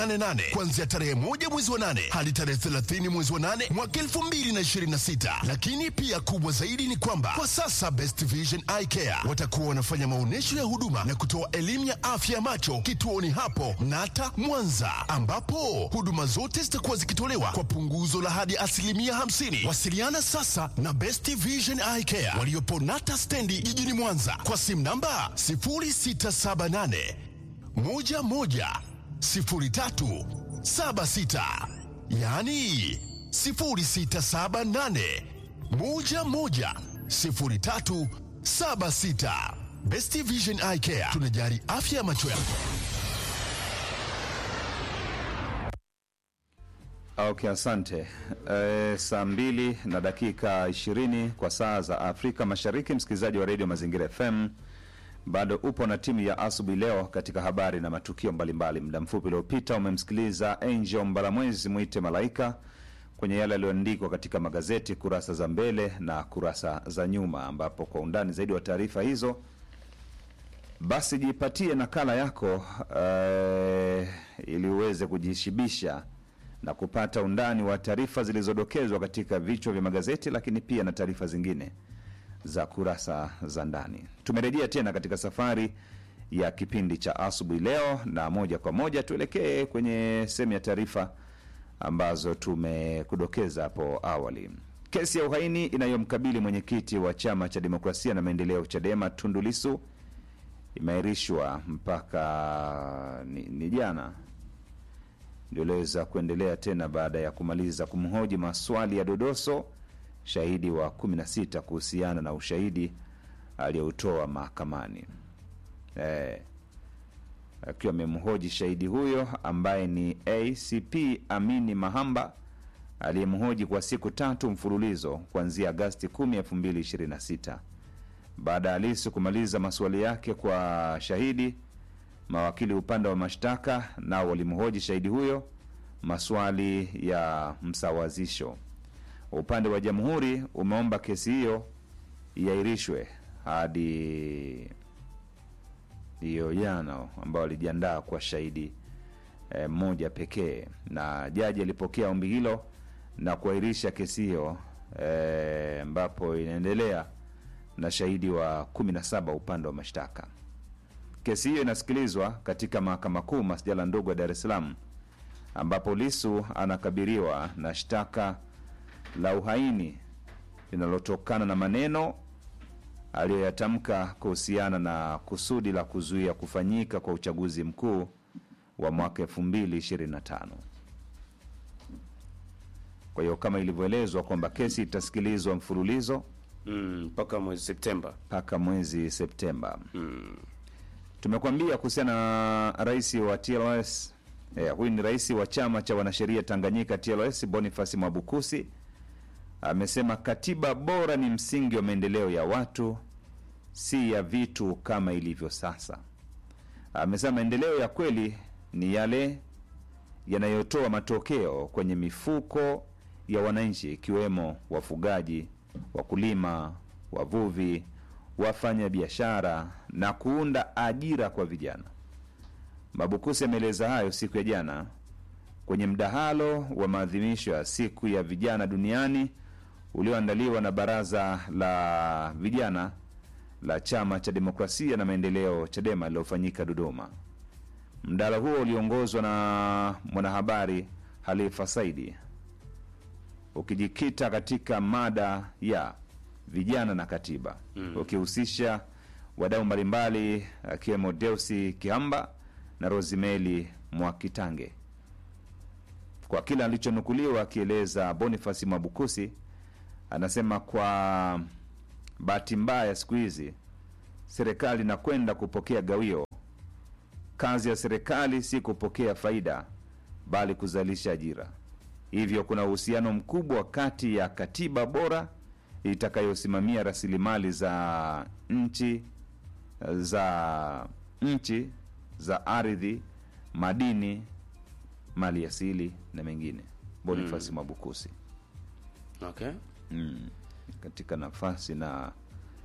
nane kuanzia tarehe moja mwezi wa nane hadi tarehe 30 mwezi wa nane mwaka 2026. Lakini pia kubwa zaidi ni kwamba kwa sasa Best Vision Eye Care watakuwa wanafanya maonyesho ya huduma na kutoa elimu ya afya ya macho kituoni hapo Nata Mwanza, ambapo huduma zote zitakuwa zikitolewa kwa punguzo la hadi asilimia 50. Wasiliana sasa na Best Vision Eye Care waliopo Nata stendi jijini Mwanza kwa simu namba 0678 11 03 76, yaani 0678 11 03 76. Best Vision Eye Care tunajali afya ya macho yako. Okay, asante. E, saa mbili na dakika ishirini kwa saa za Afrika Mashariki. Msikilizaji wa redio Mazingira FM, bado upo na timu ya asubuhi leo katika habari na matukio mbalimbali. Muda mfupi uliopita umemsikiliza Angel Mbalamwezi mwite Malaika kwenye yale yaliyoandikwa katika magazeti kurasa za mbele na kurasa za nyuma, ambapo kwa undani zaidi wa taarifa hizo basi jipatie nakala yako eh, ili uweze kujishibisha na kupata undani wa taarifa zilizodokezwa katika vichwa vya magazeti, lakini pia na taarifa zingine za kurasa za ndani. Tumerejea tena katika safari ya kipindi cha asubuhi leo, na moja kwa moja tuelekee kwenye sehemu ya taarifa ambazo tumekudokeza hapo awali. Kesi ya uhaini inayomkabili mwenyekiti wa chama cha demokrasia na maendeleo CHADEMA Tundu Lissu imeahirishwa mpaka ni, ni jana ndio iliweza kuendelea tena baada ya kumaliza kumhoji maswali ya dodoso shahidi wa 16 kuhusiana na ushahidi aliyoutoa mahakamani eh, akiwa amemhoji shahidi huyo ambaye ni ACP Amini Mahamba aliyemhoji kwa siku tatu mfululizo kuanzia Agasti 10, 2026. Baada ya Lissu kumaliza maswali yake kwa shahidi, mawakili upande wa mashtaka nao walimhoji shahidi huyo maswali ya msawazisho. Upande wa jamhuri umeomba kesi hiyo iahirishwe hadi hiyo jana, ambao walijiandaa kwa shahidi eh, mmoja pekee, na jaji alipokea ombi hilo na kuahirisha kesi hiyo eh, ambapo inaendelea na shahidi wa 17 upande wa mashtaka. Kesi hiyo inasikilizwa katika mahakama kuu masjala ndogo ya Dar es Salaam, ambapo Lisu anakabiliwa na shtaka la uhaini linalotokana na maneno aliyoyatamka kuhusiana na kusudi la kuzuia kufanyika kwa uchaguzi mkuu wa mwaka 2025. Kwa hiyo kama ilivyoelezwa kwamba kesi itasikilizwa mfululizo Mm, mpaka mwezi Septemba. mpaka mwezi Septemba. Tumekuambia kuhusiana na rais wa TLS eh, huyu ni rais wa chama cha wanasheria Tanganyika TLS, Boniface Mwabukusi amesema katiba bora ni msingi wa maendeleo ya watu, si ya vitu kama ilivyo sasa. Amesema maendeleo ya kweli ni yale yanayotoa matokeo kwenye mifuko ya wananchi, ikiwemo wafugaji, wakulima, wavuvi, wafanya biashara na kuunda ajira kwa vijana. Mabukusi ameeleza hayo siku ya jana kwenye mdahalo wa maadhimisho ya siku ya vijana duniani ulioandaliwa na baraza la vijana la chama cha demokrasia na maendeleo CHADEMA lililofanyika Dodoma. Mdahalo huo uliongozwa na mwanahabari Halifa Saidi ukijikita katika mada ya vijana na katiba mm. ukihusisha wadau mbalimbali akiwemo Deusi Kihamba na Rosimeli Mwakitange. Kwa kile alichonukuliwa akieleza Bonifasi Mwabukusi, anasema kwa bahati mbaya siku hizi serikali inakwenda kupokea gawio. Kazi ya serikali si kupokea faida, bali kuzalisha ajira. Hivyo kuna uhusiano mkubwa kati ya katiba bora itakayosimamia rasilimali za nchi za nchi za ardhi, madini, mali asili na mengine. Boniface Mwabukusi Okay. mm, katika nafasi na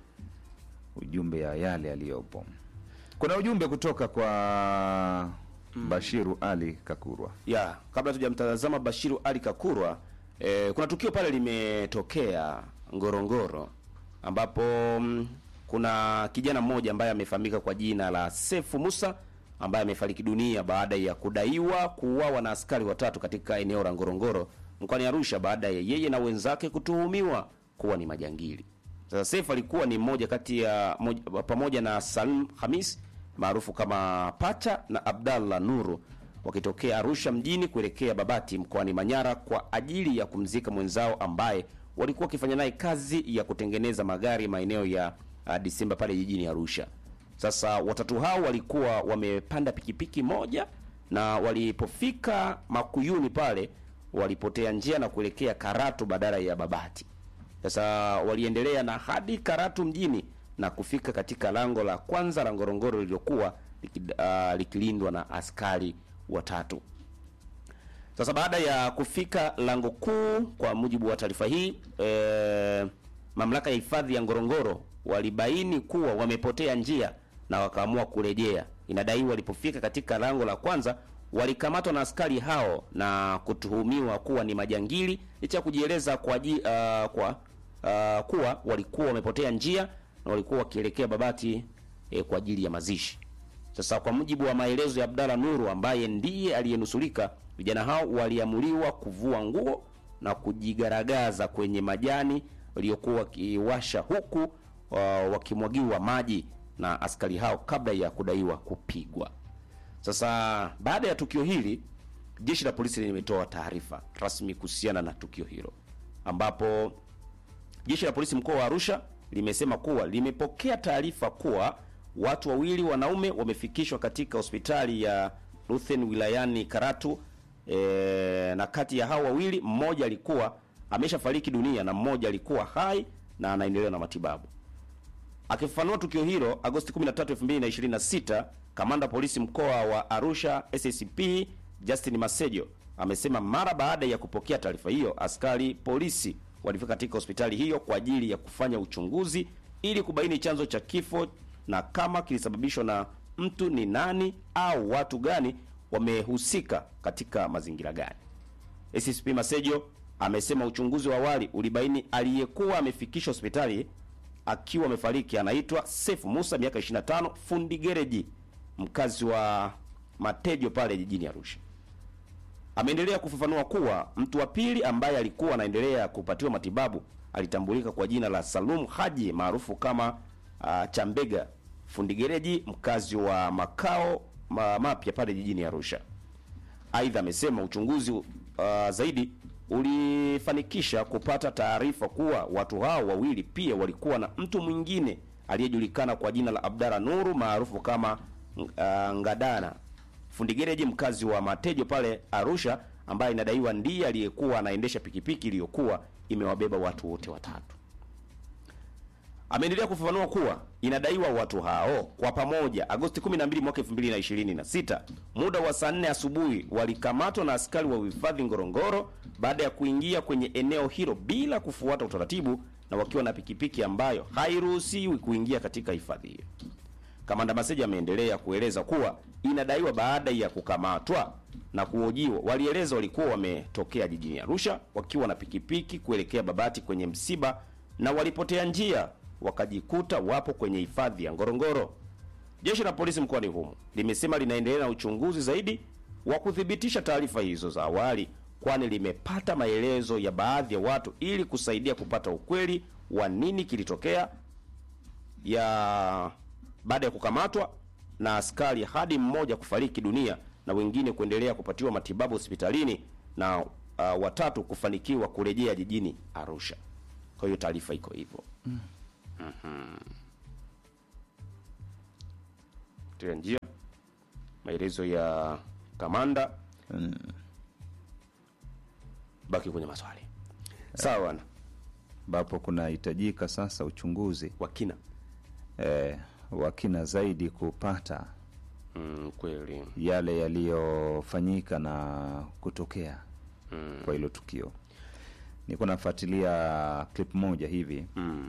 ujumbe ya yale yaliyopo. Kuna ujumbe kutoka kwa Bashiru Ali Kakurwa. ya kabla tujamtazama Bashiru Ali Kakurwa eh, kuna tukio pale limetokea Ngorongoro ambapo mm, kuna kijana mmoja ambaye amefahamika kwa jina la Sefu Musa ambaye amefariki dunia baada ya kudaiwa kuuawa na askari watatu katika eneo la Ngorongoro mkoani Arusha baada ya yeye na wenzake kutuhumiwa kuwa ni majangili. Sasa Sefu alikuwa ni mmoja kati ya moj- pamoja na Salim Hamis maarufu kama Pacha na Abdallah Nuru wakitokea Arusha mjini kuelekea Babati mkoani Manyara kwa ajili ya kumzika mwenzao ambaye walikuwa wakifanya naye kazi ya kutengeneza magari maeneo ya uh, Disemba pale jijini Arusha. Sasa watatu hao walikuwa wamepanda pikipiki moja na walipofika Makuyuni pale walipotea njia na kuelekea Karatu badala ya Babati. Sasa waliendelea na hadi Karatu mjini na kufika katika lango la kwanza la Ngorongoro lililokuwa liki- ah, likilindwa na askari watatu. Sasa baada ya kufika lango kuu, kwa mujibu wa taarifa hii e, mamlaka ya hifadhi ya Ngorongoro walibaini kuwa wamepotea njia na wakaamua kurejea. Inadaiwa walipofika katika lango la kwanza walikamatwa na askari hao na kutuhumiwa kuwa ni majangili licha ya kujieleza kwa, ji, uh, kwa uh, kuwa walikuwa wamepotea njia na walikuwa wakielekea Babati eh, kwa ajili ya mazishi. Sasa kwa mujibu wa maelezo ya Abdalla Nuru ambaye ndiye aliyenusurika, vijana hao waliamuliwa kuvua nguo na kujigaragaza kwenye majani waliokuwa wakiwasha huku uh, wakimwagiwa maji na askari hao kabla ya kudaiwa kupigwa. Sasa baada ya tukio hili, jeshi la polisi limetoa taarifa rasmi kuhusiana na tukio hilo ambapo Jeshi la polisi mkoa wa Arusha limesema kuwa limepokea taarifa kuwa watu wawili wanaume wamefikishwa katika hospitali ya Ruthen wilayani Karatu e, na kati ya hao wawili mmoja alikuwa ameshafariki dunia na mmoja alikuwa hai na anaendelea na matibabu. Akifafanua tukio hilo Agosti 13, 2026, kamanda polisi mkoa wa Arusha SACP Justin Masejo amesema mara baada ya kupokea taarifa hiyo, askari polisi walifika katika hospitali hiyo kwa ajili ya kufanya uchunguzi ili kubaini chanzo cha kifo na kama kilisababishwa na mtu ni nani au watu gani wamehusika katika mazingira gani. SSP Masejo amesema uchunguzi wa awali ulibaini aliyekuwa amefikishwa hospitali akiwa amefariki anaitwa Sefu Musa miaka 25, fundi gereji, mkazi wa Matejo pale jijini Arusha. Ameendelea kufafanua kuwa mtu wa pili ambaye alikuwa anaendelea kupatiwa matibabu alitambulika kwa jina la Salum Haji maarufu kama uh, Chambega, fundi gereji, mkazi wa makao ma, mapya pale jijini Arusha. Aidha, amesema uchunguzi uh, zaidi ulifanikisha kupata taarifa kuwa watu hao wawili pia walikuwa na mtu mwingine aliyejulikana kwa jina la Abdara Nuru maarufu kama uh, Ngadana, fundi gereji mkazi wa Matejo pale Arusha, ambaye inadaiwa ndiye aliyekuwa anaendesha pikipiki iliyokuwa imewabeba watu wote watatu. Ameendelea kufafanua kuwa inadaiwa watu hao kwa pamoja Agosti 12 mwaka 2026 muda wa saa 4 asubuhi walikamatwa na askari wa uhifadhi Ngorongoro baada ya kuingia kwenye eneo hilo bila kufuata utaratibu na wakiwa na pikipiki ambayo hairuhusiwi kuingia katika hifadhi hiyo. Kamanda Maseja ameendelea kueleza kuwa inadaiwa baada ya kukamatwa na kuhojiwa, walieleza walikuwa wametokea jijini Arusha wakiwa na pikipiki kuelekea Babati kwenye msiba na walipotea njia wakajikuta wapo kwenye hifadhi ya Ngorongoro. Jeshi la polisi mkoani humo limesema linaendelea na uchunguzi zaidi wa kuthibitisha taarifa hizo za awali, kwani limepata maelezo ya baadhi ya watu ili kusaidia kupata ukweli wa nini kilitokea ya baada ya kukamatwa na askari hadi mmoja kufariki dunia na wengine kuendelea kupatiwa matibabu hospitalini na uh, watatu kufanikiwa kurejea jijini Arusha. Kwa hiyo taarifa iko hivyo. Mhm. Tia njia maelezo ya kamanda baki kwenye maswali sawa na ambapo kunahitajika sasa uchunguzi wakina eh, wa kina zaidi kupata mm, kweli yale yaliyofanyika na kutokea mm, kwa hilo tukio. Niko nafuatilia clip moja hivi, mm,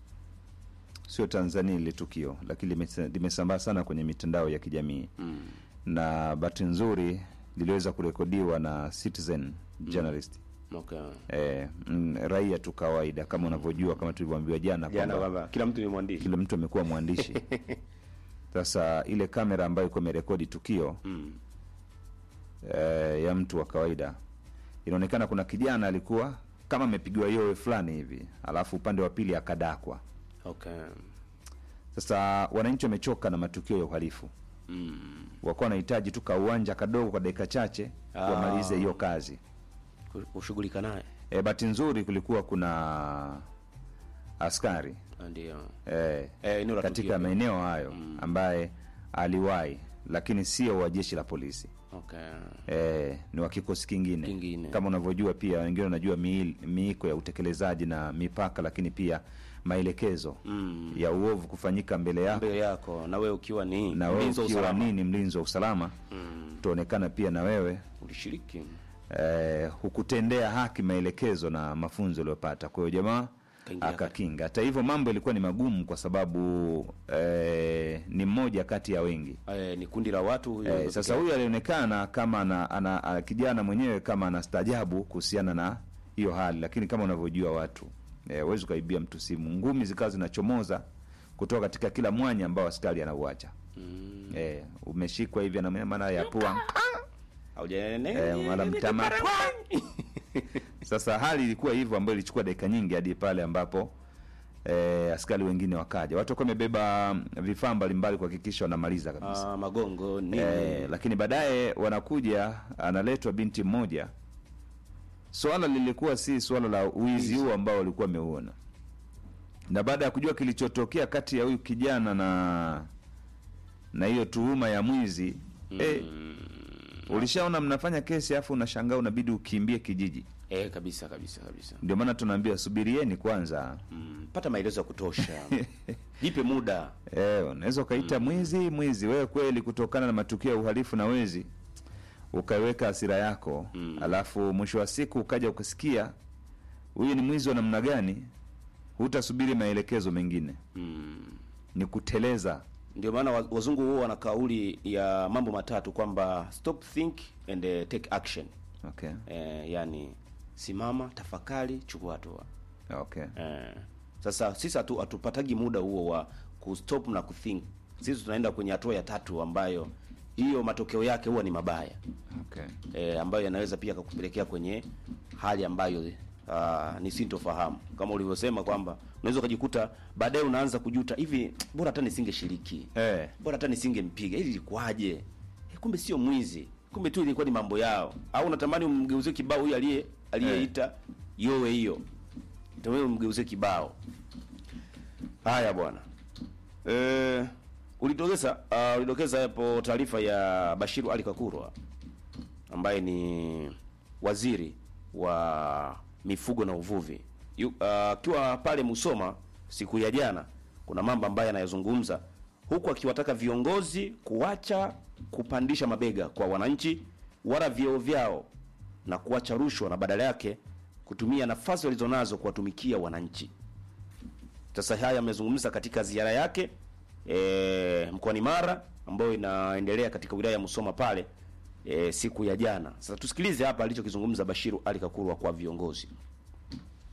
sio Tanzania ile tukio, lakini limesa- limesambaa sana kwenye mitandao ya kijamii mm, na bahati nzuri liliweza kurekodiwa na Citizen journalist Okay. eh, mm, raia tu kawaida kama unavyojua kama tulivyoambiwa jana Jana kwamba kwamba kila mtu ni mwandishi. kila mtu amekuwa mwandishi sasa ile kamera ambayo iko imerekodi tukio Mm. eh, ya mtu wa kawaida inaonekana kuna kijana alikuwa kama amepigiwa yowe fulani hivi alafu upande wa pili akadakwa Okay. sasa wananchi wamechoka na matukio ya uhalifu Mm. wakuwa wanahitaji tu kauwanja kadogo kwa dakika chache Ah. wamalize hiyo kazi Ku- Kushughulika naye. e, bahati nzuri kulikuwa kuna askari Ndio. e, Eh, eneo la katika tukio. maeneo hayo ambaye aliwahi lakini sio wa jeshi la polisi Okay. e, ni wa kikosi kingine. Kingine. kama unavyojua pia wengine wanajua miil- miiko ya utekelezaji na mipaka lakini pia maelekezo Mm. ya uovu kufanyika mbele yako Mbele yako na wewe ukiwa ni na wewe mlinzi wa ukiwa usalama. nini mlinzi wa usalama Mm. utaonekana pia na wewe Ulishiriki. eh, hukutendea haki maelekezo na mafunzo uliyopata. Kwa hiyo jamaa Kaingia akakinga. Hata hivyo mambo yalikuwa ni magumu kwa sababu eh, ni mmoja kati ya wengi Eh, ni kundi la watu huyo. eh, sasa huyu alionekana kama ana, ana, ana, kijana mwenyewe kama anastaajabu kuhusiana na hiyo hali, lakini kama unavyojua watu eh, huwezi ukaibia mtu simu, ngumi zikawa zinachomoza kutoka katika kila mwanya ambao askari anauacha. Mm. Eh, umeshikwa hivi ana maana ya pua Haujanene. eh, wala mtama Sasa hali ilikuwa hivyo ambayo ilichukua dakika nyingi hadi pale ambapo eh, askari wengine wakaja. Watu walikuwa wamebeba vifaa mbalimbali kuhakikisha wanamaliza kabisa. Ah, magongo nini? Eh, lakini baadaye wanakuja, analetwa binti mmoja. Swala lilikuwa si swala la wizi huu ambao walikuwa wameuona, na baada ya kujua kilichotokea kati ya huyu kijana na na hiyo tuhuma ya mwizi eh, ulishaona mnafanya kesi afu unashangaa unabidi ukimbie kijiji. Eh, kabisa kabisa kabisa. Ndio maana tunaambia subirieni kwanza. Mm. Pata maelezo ya kutosha. Jipe muda. Eh, unaweza ukaita mwizi mwizi, wewe kweli, kutokana na matukio ya uhalifu na wezi ukaiweka hasira yako Mm. alafu mwisho wa siku ukaja ukasikia huyu ni mwizi wa namna gani, hutasubiri maelekezo mengine, Mm. ni kuteleza. Ndio maana wa- wazungu huwa wana kauli ya mambo matatu kwamba stop think and eh, take action. Okay, Eh, yani simama, tafakari, chukua hatua. okay, Eh, sasa sisi hatu, hatupatagi muda huo wa kustop na kuthink. Sisi tunaenda kwenye hatua ya tatu ambayo hiyo matokeo yake huwa ni mabaya okay. e, ambayo yanaweza pia kakupelekea kwenye hali ambayo uh, ni sintofahamu kama ulivyosema kwamba unaweza ukajikuta baadaye unaanza kujuta hivi, bora hata nisingeshiriki Eh, bora hata nisingempiga, ili ilikuwaje? Eh, kumbe sio mwizi, kumbe tu ilikuwa ni mambo yao. Au unatamani umgeuzie kibao huyu aliye aliyeita yowe hiyo, ndio umgeuzie kibao. Haya bwana, eh, ulidokeza uh, ulidokeza hapo taarifa ya Bashiru Ali Kakurwa ambaye ni waziri wa mifugo na uvuvi Yu- ah, akiwa pale Musoma siku ya jana, kuna mambo ambayo anayazungumza huku akiwataka viongozi kuacha kupandisha mabega kwa wananchi wala vyeo vyao na kuacha rushwa na badala yake kutumia nafasi walizonazo kuwatumikia wananchi. Sasa haya amezungumza katika ziara yake e, mkoani Mara ambayo inaendelea katika wilaya ya Musoma pale e, siku ya jana. Sasa tusikilize hapa alichokizungumza Bashiru Ali Kakurwa kwa viongozi.